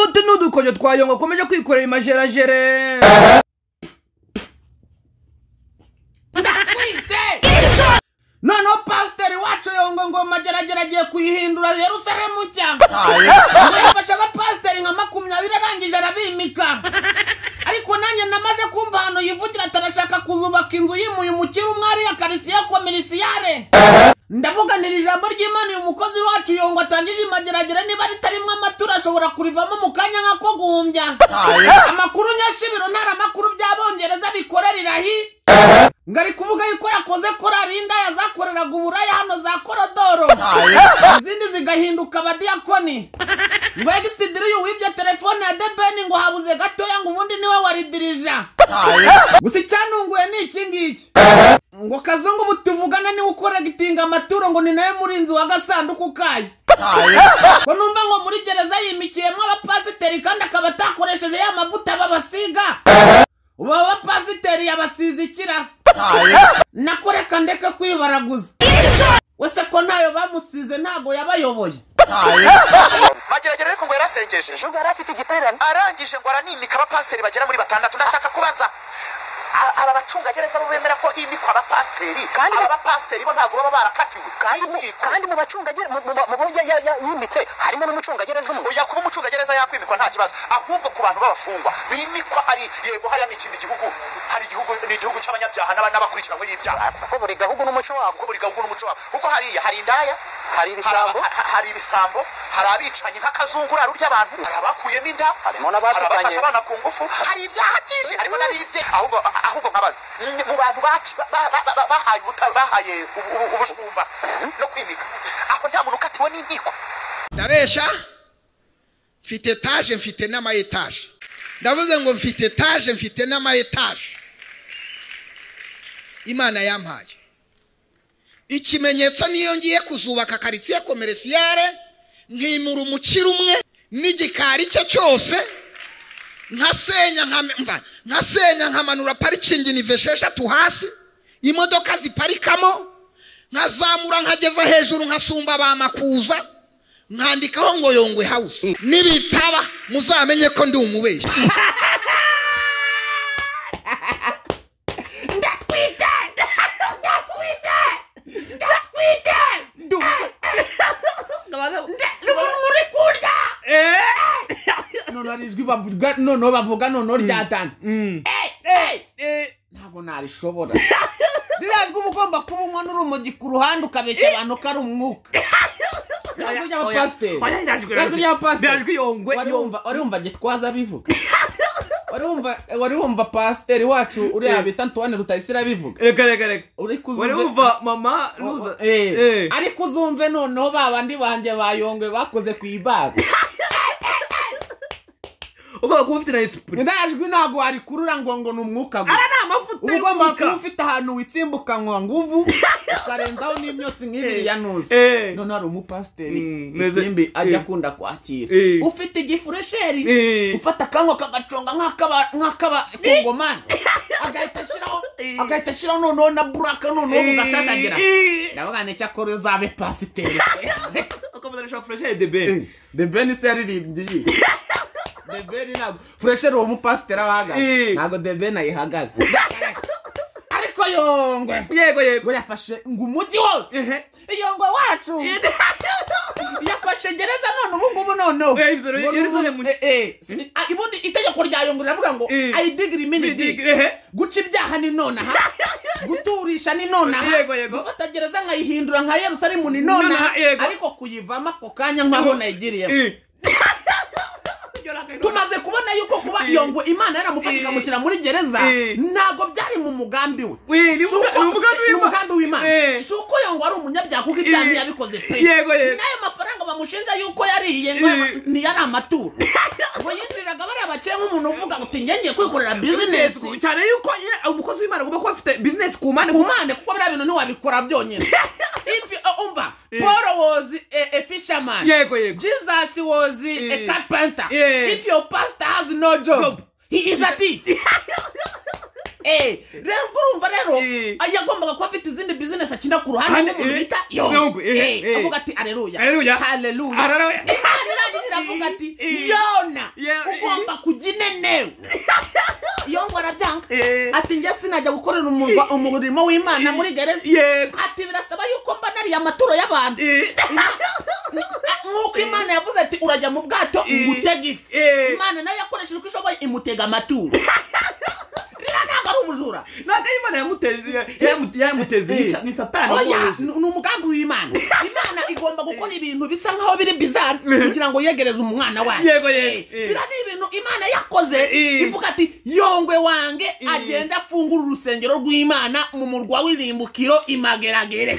utu ni udukoryo twa yongo akomeje kwikorera imajerajere noneho pasiteri wacu yongo ngoma geragera agiye kuyihindura yerusalemu nshya ngo yafashe abapasiteri nka makumyabiri arangije arabimika ariko nanjye namaze kumva ahantu yivugira atarashaka kuzubaka inzu yimuye umukire umwe ariya karisiye komisiyare ndavuga niri ijambo ry'imana uyu mukozi wacu yongo atangije imageragere niba ritarimwo amaturo ashobora kurivamo mu kanya nk'ako guhumbya amakuru nyashibiro ntaramakuru by'abongereza bikorera irahi ngari kuvuga yuko yakoze korari indaya zakoreraga uburaya hano za korodoro izindi zigahinduka abadiyakoni rwegisidiri uyu wibye telefone ya debeni ngo habuze gatoya ngo ubundi niwe waridirija gusa icyanunguye ni iki ngiki ngo kazungu ubu tuvugana niwe ukoregitinga amaturo ngo ni nawe murinzi wa gasanduku kayo ko numva ngo muri gereza yimikiyemo abapasiteri kandi akaba atakoresheje ya mavuta babasiga ubu abo bapasiteri yabasize ikirara nako reka ndeke kwibaraguza wese ko ntayo bamusize ntabwo yabayoboye mageragere ariko ngo yarasengeje ejo yari afite igiterane arangije ngo aranimika abapasiteri bagera muri batandatu ndashaka kubaza a- aba bacungagereza bo bemera ko himikwa abapasiteri kandi aba bapasiteri bo ntabwo baba barakatiwe kandi mu bacungagereza mu bo yimitse harimo n'umucungagereza umwe oya kuba umucungagereza yakwimikwa nta kibazo ahubwo ku bantu b'abafungwa bimikwa hari yego hariya ni ikindi gihugu hari igihugu ni igihugu cy'abanyabyaha n'aba- n'abakurikiranwe y'ibyaha kuko buri gahugu n'umuco wabo kuko buri gahugu n'umuco wabo kuko hariya hari indaya hari ibisambo hari ibisambo hari abicanyi nk'akazunguraro ry'abantu hari abakuyemo inda harimo n'abatukanye. abafashe abana ku ngufu hari ibyaha byinshi harimo n'abibye ahubwo ahubwo nkabaza ni mu bantu baci- ba- ba- ba- bahaye ubuta- bahaye ubu- ubu- ubujumba no kwimika aho nta muntu ukatiwe n'inkiko ndabesha mfite etaje mfite n'ama etaje ndavuze ngo mfite etaje mfite n'ama etaje imana yampaye ikimenyetso niyo ngiye kuzubaka karitsiye komeresiyare nkimura umukiro umwe n'igikari cye cyose nkasenya nkame- mva, nkasenya nkamanura parikingi nive esheshatu hasi imodoka ziparikamo nkazamura nkageza hejuru nkasumba ba makuza mwandikaho ngo yongwe hawusi nibitaba muzamenye ko ndi umubeshyi ndatwite ndatwite ndatwite umuntu muri kurya noneho ari ijwi bavuga noneho bavuga noneho ryatana ntabwo narishobora ririya jwi uba ugomba kuba unywa n'urumogi ku ruhande ukabeshya abantu ko ari umwuka ijwi ry'abapasiteri Ririya jwi ry'abapasiteri wari wumva wari wumva gitwaza abivuga wari wumva wari wumva pasiteri wacu uriya bita antoine rutayisire abivuga reka reka reka uri kuzumva- wari wumva mama ruza Eh, Eh. ariko uzumve noneho ba bandi banjye bayongwe bakoze ku ibaga ugomba kuba ufite na esprit iriya jwi ntabwo warikurura ngo ngo ni umwuka ara gusa ni amavuta uba ugomba y'umwuka. kuba ufite ahantu witsimbukanwa nguvu ukarenzaho n'imyotsi nk'ibiri ya nuzi Eh. none hari umupasiteri Mm, neze- isimbi ajya eh. akunda kwakira Eh. ufite igifuresheri Eh. ufata akanwa kagaconga nk'akaba- nk'akaba kongomani agahita ashyiraho Eh. agahita ashyiraho noneho na buraka noneho bugashashagira Eh. ndavuga ni cyo akora uzabe pasiteri Ukomeza na shop fresh and the best. the ben se yaririmbye iyi the ben ntabwo furesheri uwo mupasiteri aba ahagaze Eh. ntabwo the ben ayihagaze ariko yongwe yego yego ngo yafashe ngo umujyi wose Ehe. iyongwe wacu yafashe gereza none ubu ngubu noneho Eh, ibyo rero, Ngo yari n'ubu- zone mu- eh, eh, si- ah, ubundi itegeko rya yongwe riravuga ngo Eh. ayidigiri mini dig Ehe. guca ibyaha ni nonaha guturisha ni nonaha Yego, yego. gufata gereza nkayihindura nka yerusalemu ni nonaha Nonaha, yego. ariko kuyivamo ako kanya nk'aho nayigiriyemo Eh. tumaze kubona yuko kuba Eh. iyo ngo imana yaramufashe ikamushyira muri gereza Eh. ntabwo byari mu mugambi we Eh, ni Si umuga- uko- ni umugambi ni w'Imana. umugambi w'imana Eh. si uko iyo ngo ari umunyabyaha kuko ibyaha Eh. ntiyabikoze pe Yego, yego. n'ayo mafaranga bamushinja yuko yariye ngo yaba- Eh. ntiyari amaturo ngo yinjiraga bariya bakire nk'umuntu uvuga ngo uti njye ngiye kwikorera Business. bizinesi cyane yuko ye- umukozi w'imana agomba kuba afite business ku mpande ku mpande kuko biriya bintu ntiwabikora byonyine If, uh, umva Eh. paul was a, a fisherman yego yego Jesus was uh, a Eh. carpenter. Yeah. If your pastor has no job, Job. he is a thief. Eh, rero ubwo urumva rero Eh. yagombaga kuba afite izindi bizinesi akina ku ruhande Kandi, nk'umuntu eh, bita yombi, eh, Eh, eh. avuga ati aleluya Haleluya. haleluya Haleluya. imana irangije iravuga ati Eh. yona Yeah, eh. ugomba kujya inenewe yongo arabyanga Eh. ati njye sinajya gukorera umurwa- umurimo w'imana muri gereza yego ati birasaba yuko mba nariye amaturo y'abantu Eh, nk'uko imana yavuze ati urajya mu bwato Eh. ngutega ifi Eh. imana nayo yakoresheje uko ishoboye imutega amaturo rero ntabwo ari ubujura ntabwo ari imana yamuteze yamu- yamuteze isha- ni satani oya wabonye. ni ni umugambi w'imana imana igomba gukora ibintu bisa nkaho biri bizara kugira ngo yegereze umwana wayo Yego, yego. Eh, biriya ni ibintu imana yakoze Eh. ivuga ati yongwe wange Eh. agenda afungura urusengero rw'imana mu murwa w'irimbukiro imageragere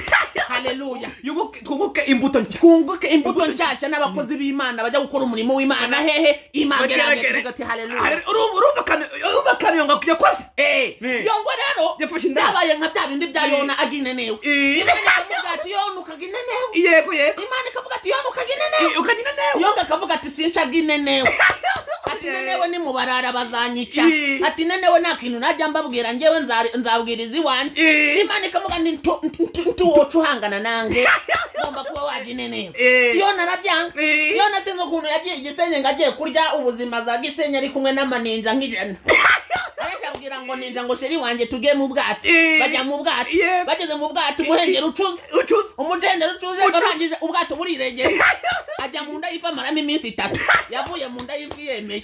haleluya Yubuke- twunguke imbuto nshya twunguke imbuto nshyashya n'abakozi b'imana bajya gukora umurimo w'imana hehe imageragere tuvuga ati haleluya Haleluya. Urumva- urumva kane- urumva kane yonga yakoze Eh, Eh. yongo rero Yafashe inda. byabaye nka bya bindi bya yona aginenewe Eh. imana ikavuga ati yona ukaginenewe yego yego imana ikavuga ati yona Eh, ukaginenewe ukagenda nawe yonga akavuga ati sincaga inenewe ati nenewe nimubarara bazanyica Eh. ati nenewe nta kintu najya mbabwira ngewe nzari- nzabwiriza iwanjye Eh. imana ikavuga ndi ntuwoca uhangana nanjye ngomba kuba waje inenewe Eh. yona arabyanga Eh. yona sinzi ukuntu yagiye igisenyi ngo agiye kurya ubuzima za gisenyi ari kumwe n'amaninja nk'ijana arababwira ngo ninja ngo sheri wanjye tujye mu bwato Eh. bajya mu bwato Yeah. bageze mu bwato umuhengeri ucuze ucuze umugenda ucuze arangije ubwato burirengera ajya mu nda y'ifi amaramo iminsi itatu yavuye mu nda y'ifi yemeye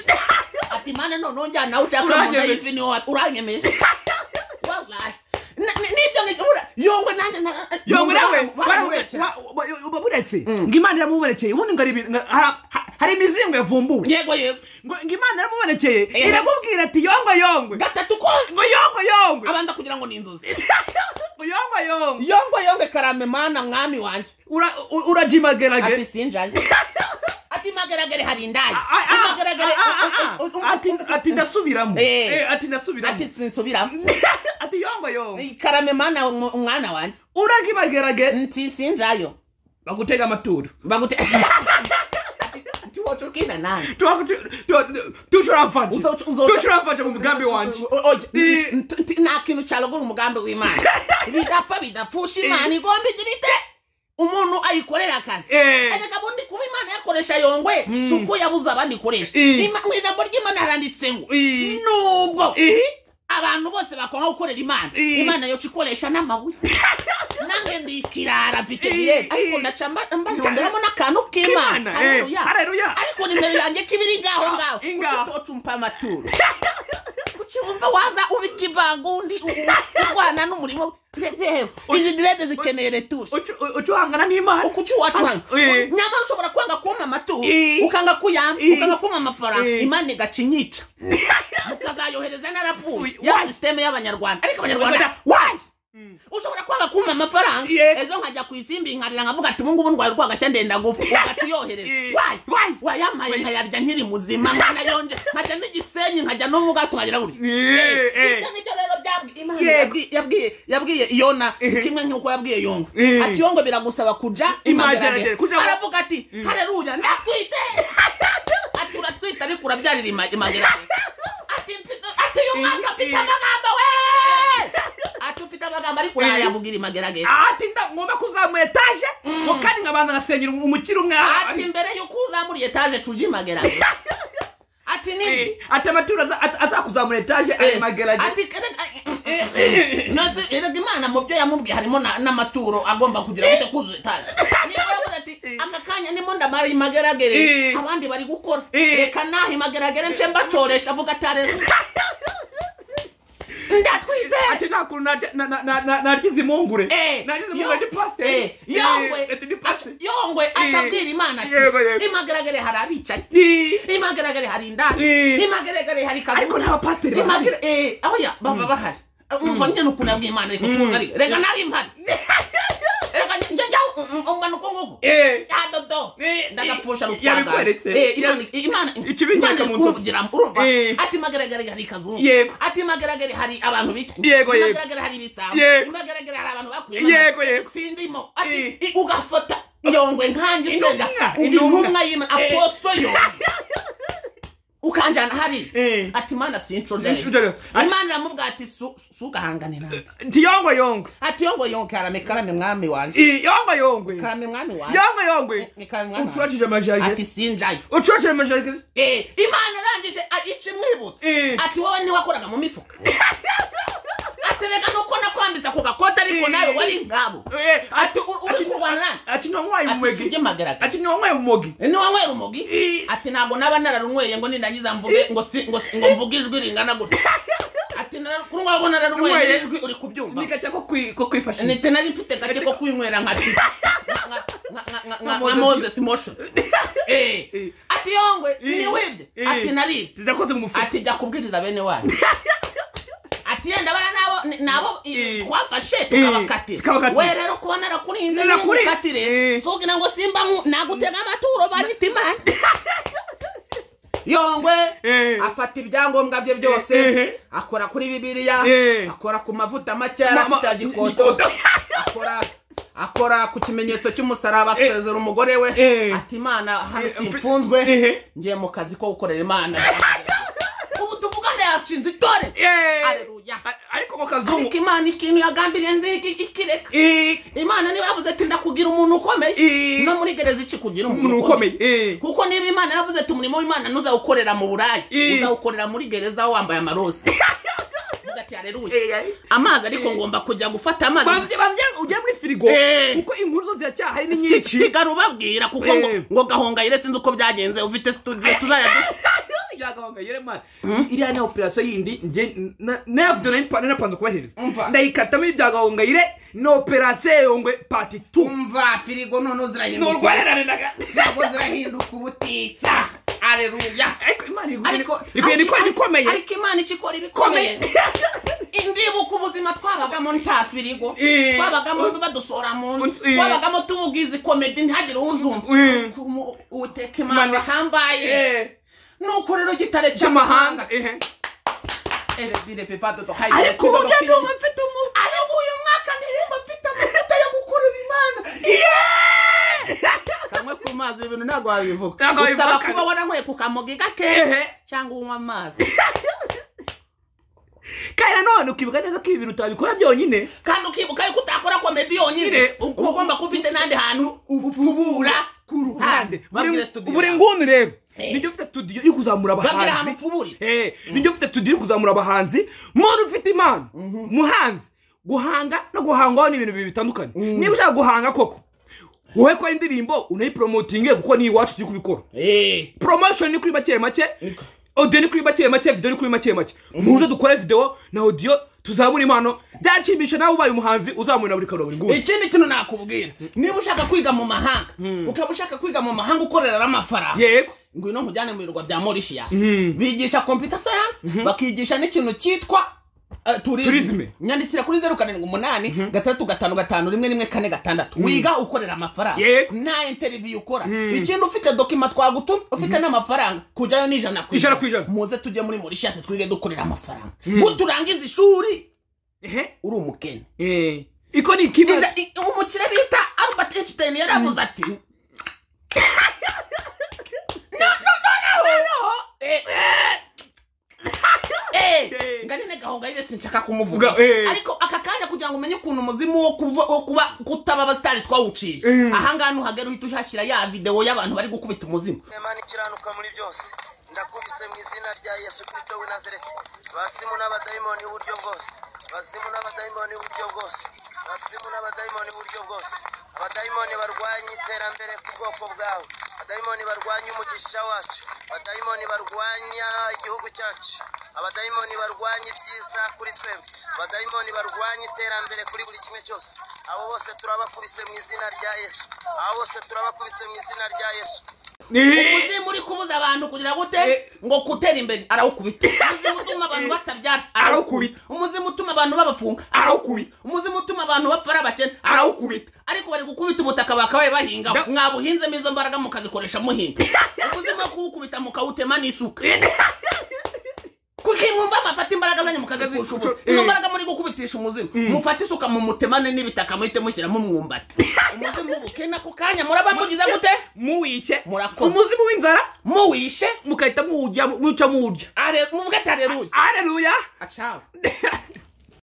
ati mana noneho njyana nawe ushaka mu nda Uranyemeje. y'ifi niwo wa- uranyemeje Wallahi. Na- ni- nibyo ngibura yongwe nanjye na- yongwe nawe baramubeshya. uba buretse ngo imana iramubonekeye ubundi ngo ari ibintu- ngo ha- ha- hari imizingo yavumbuwe yego yego ngo ngo imana iramubonekeye Eh. iramubwira ati yongwe yongwe gatatu kose ngo yongwe yongwe abanza kugira ngo ni inzozi ngo yongwe yongwe yongwe yongwe karame mana mwami wanjye Ura- u- urajimagarage ati sinjaye ati magaragare hari indaya Ah, ah, ah, magaragare ah, ah, ah, ah. Ati- ati ndasubiramo Eh. Eh, ati ndasubiramo ati sinsubiramo ati yongo yongo karame mana mw- mwana wanjye uragibagerage nti sinjayo bagutega amaturo bagute tiwotukina nanjye tushurafanje Uzo- uzo- tushurafanje mu mugambi wanje O- oye, Eh. nti- nti- nta kintu cyarogora umugambi w'imana bidapfa bidapfusha imana igomba igira ite umuntu ayikorera akazi Eh. erega bundi kuba imana yakoresha yongwe si uko yabuze abandi ikoresha Eh. Ima- mu ijambo ry'imana haranditse ngo Eh. nubwo Eh, abantu bose bakora nko gukorera imana Eh. imana yoca ikoresha n'amabuye nange ndi ikirara mfite Eh, birere ariko eh. ndaca mba- mba njongeramo n'akantu k'imana K'Imana, eh. Haleluya. Haleluya. ariko nimero yanjye kibiri ngaho ngaho Ingaho. kuki utocumpa amaturo kuki wumva waza ubika ivangundi u- u- urwana n'umurimo Re- reba izi direde zikeneye retushe ucu- u- ucuhangana n'imana kuki uwacuranga Eh. nyamara ushobora kwanga kumpa amaturo Eh. ukanga kuyamba Eh. ukanga kumpa amafaranga Eh. imana igaca inyica mukazayohereza narapfuye Uy, ya why? sisiteme y'abanyarwanda ariko abanyarwanda Abanyarwanda, wayi ushobora kwanga kumpa amafaranga Yeah. ejo nkajya ku isimbi nkarira nkavuga ati ubungubu ndwaye urwagashya ndenda gupfa ugaca uyohereza Eh. wayi Why? wayamaye Why? nkayarya nkiri muzima nkanayonje nkajya n'igisenyi nkajya no mu bwato nkagera gutya Eh, eh. ibyo nibyo rero byabwiye Imana Yego. yabwiye- yabwiye yabwiye yona Eh. kimwe nk'uko yabwiye yongo Eh. ati yongo biragusaba kuja imageragere Imageragere, kuja mu- aravuga ati hareruya ndatwite ati uratwite ariko urabyarira ima- imageragere ati mfite- ati uyu mwaka mfite Eh. amagambo we ati ufite amagambo ariko urayavugira imageragere ati nda ngomba kuzamuye etaje ngo kandi nkabanza nasenyera umukiri umwe aha- ati mbere y'uko uzamura etaje tuje imageragere ati Eh, ni ati amaturo aza- aza- azakuzamura etaje arimagerage ati nose erega imana mu byo yamubwiye harimo na- n'amaturo agomba kugira gute kuzuza etaje niba yavuze ati aka kanya nimo ndamara imageragere Eh. abandi bari gukora Eh. reka naha imageragere nce mbacoresha avuga atare ati ndatwite nta kuntu narya- na- na- na- na- narya izi mpungure Eh, narya izi yo- mpungure ni eh, pasiteri yongwe ati ni pasiteri yongwe aca Eh. abwira imana Yego, yego. ati imageragere hari abicaye Eh, imagaragare hari indani Eh. imagaragare hari kazu ariko nta bapasiteri bahari Imagine- eh, aho ya baba bahari umva nyine ukuntu yabwiye imana ariko tuzi ariko reka nari mpari reka njye- njye njyaho ungana uko nguko Eh, ya dodo Eh, ndagapfusha eh, rutwagara yabikweretse. imana Ikibinyaka imana mu nzozi. ikumvira urumva Eh. ati imagaragare hari kazungu Yego. ati imagaragare hari abantu bita Yego, yego. imagaragare hari ibisambo Yego. imagaragare hari abantu bakuye Yego, yego. sindimo ati Eh. i- ugafata yongwe nkanjye Intumwa, senga uri intumwa. intumwa y'imana Eh. aposo yongwe akanjyana hariya Eh. ati mana sincudereyo Sincudereyo. Ati- imana iramubwira ati "Su- sugahangane nawe ntiyongwe yongwe ati yongo yongo karame karame mwami wanjye I- yongwe yongwe karame mwami wanjye yongwe yongwe Ni karame mwami wanjye ucocije amajage ati sinjayo ucocije amajage Eh, imana irangije a- ica imwibutse Eh. ati wowe ntiwakoraga mu mifuka atereka nuko nakwambiza ku gakote ariko Eh. nawe wari nkabo Eh, ati ati- "U- uri kurwana nanjye ati nongwaye ati umugi tujye magaragara ati nongwaye umugi niwanywera umugi Eh. ati ntabwo naba nararunyweye ngo nindangiza mvuge ngo si ngo si ngo mvuge ijwi ringana gutya ati nara- kuri wowe nararunyweye Runyweye. iri jwi uri kubyumva nikaca ko kwi- ko kwifashisha nite nari mfite gake ko kwinywera nka nka- nka- nka- nka- nka- nka moses motion Eh. ati yongwe Eh. niwibye Eh. ati naribye zidakoze mu mufuka ati jya kubwiriza bene wanyu ati yenda bara nabo ni- nabo i- Eh. twafashe tukabakatira tukabakatira. we rero kuba narakurinze Narakurinze. ntukatire Eh. sugira ngo simba mu- nagutega amaturo banita imana yongwe Eh. afata ibyangombwa bye byose Eh. akora kuri bibiliya Eh. akora ku mavuta make yari Ma- ma- afite ya gikoto gikoto. akora akora ku kimenyetso cy'umusaraba Eh. asezera umugore we Eh. ati imana hano Eh, simfunzwe eh. ngiye mu kazi ko gukorera imana ubu tuvugane yashinze itore Yeee. Haleluya. A- ariko ko kazungu ariko imana ikintu yagambiriye nzi iki- ikireka I- imana niba yavuze ati ndakugira umuntu ukomeye I- no muri gereza iki kugira umuntu umuntu ukomeye ukomeye Eh. kuko niba imana yaravuze ati umurimo w'imana ntuzawukorera mu buraya I- uzawukorera muri gereza wambaye amaroza Uvuga ati haleluya Eh. amazi ariko ngomba kujya gufata amazi banze banze ujye muri firigo Eh. kuko inkuru zo ziracyahari ni Si- nyinshi sigara ubabwira kuko ngo Eh. ngo gahongayire sinzi uko byagenze ufite studio tuzajya du- yagahongayire mani iriya ni operasiyo yindi njye na- nayavuze nayo mpa- nanapanze Umva. kubahiriza ndayikatamo ibyagahongayire ni operasiyo yongwe pati tu umva firigo none ni uzirahinduka urwarerane na ga- zabo zirahinduka ubutitsa areruya ariko imana iri ariko gukora- iri kugenda ikora ibikomeye ariko imana icyo ikora ibikomeye indibuka ubuzima twabagamo nta firigo Eh. twabagamo badusora mu nzu Eh. twabagamo tubugize komedi ntihagire uzumva Eh. Ariko umu- uwiteka imana Imana. hambaye Eh, nuko rero gitare cy'amahanga cy'amahanga eh. Erebire pepado to hide ariko the kingdom ubu of ndumva heaven. mfite umu ariko uyu mwaka ntihemba mfite amavuta yo gukurura imana kamwe ku mazi ibintu ntabwo wabivuga Ntabwo wabivuga. usaba kuba waranyweye ku kamogi gake Ehe. cyangwa unywa amazi kandi nanone ukibuka neza ko ibi bintu utabikora byonyine kandi ukibuka yuko utakora komedi yonyine Nyine. uba ugomba kuba ufite n'ahandi hantu upfubura ku ruhande babwire Uri- studio buri nguni rero Eh. nijya ufite studio iri kuzamura babwire ahantu abahanzi upfuburira Eh, nijya ufite studio iri kuzamura abahanzi muntu ufite impano muhanzi guhanga no guhangaho ni ibintu bibiri bitandukanye niba ushaka guhanga koko wowe kora indirimbo unayiporomotinge kuko ni iwacu turi kubikora Eh, promotion ni kuri make make audio ni kuri make make video ni kuri make make muze dukore video na audio tuzamura impano byanshimisha nawe ubaye umuhanzi uzamura buri karo buri nguni ikindi kintu nakubwira niba ushaka kwiga mu mahanga ukaba ushaka kwiga mu mahanga ukorera amafaranga yego ngwino nkujyane mu birwa bya morishiyasi bigisha computer science bakigisha n'ikintu cyitwa eh, tourism Tourisme. nyandikira kuri zeru karindwi umunani gatandatu gatanu gatanu rimwe rimwe kane gatandatu wiga ukorera amafaranga Yego. nta interview ukora ikindi ufite dokima twagutumye ufite n'amafaranga kujyayo ni ijana ku Ijana ku ijana. muze tujye muri morishiyasi twige dukorera amafaranga guturangiza ishuri ehe uri umukene Eh, iko ni ikibazo Ija- i- umukire bita albert einstein yaravuze ati Eh. nganene gahongayire sinshaka kumuvuga Ga- eh. ariko aka kanya kugira ngo umenye ukuntu umuzimu wo kuba wo kuba kutaba abasitari twawuciye Mm. ahangaha nuhagera uhita uhashyira ya videwo y'abantu bari gukubita umuzimu Imana ikiranuka muri byose ndakubise mu izina rya yesu kirisito w'i nazareti basimu n'abadayimoni iburyo bwose basimu n'abadayimoni iburyo bwose basimu n'abadayimoni iburyo bwose abadayimoni barwanya iterambere ku bwoko bwawe abadayimoni barwanya umugisha wacu abadayimoni barwanya igihugu cyacu abadayimoni barwanya ibyiza kuri twebwe abadayimoni barwanya iterambere kuri buri kimwe cyose abo bose turabakubise mu izina rya yesu abo bose turabakubise mu izina rya yesu Eh, umuzimu uri kubuza abantu kugira gute Eh. ngo kutera imbere arawukubita umuzimu utuma abantu batabyara arawukubita Arawukubita. umuzimu utuma abantu babafunga arawukubita umuzimu utuma abantu bapfa ari abakene arawukubita ariko bari gukubita ubutaka bakabaye bahingaho Da- mwabuhinzemo izo mbaraga mukazikoresha muhinga umuzimu wo kuwukubita mukawutema n'isuka kuko mwumva mafata imbaraga zanyu akazi kurusha ubusa Eh. izo mbaraga muri gukubitisha umuzimu mufate isuka mu mutemane n'ibitaka muhite mushyiramo umwumbati umuzimu ubuke nako kanya muraba mugize gute muwice Murakoze. umuzimu w'inzara muwishe mugahita muwurya muca muwurya are- muvuge ati areruye areruya acawe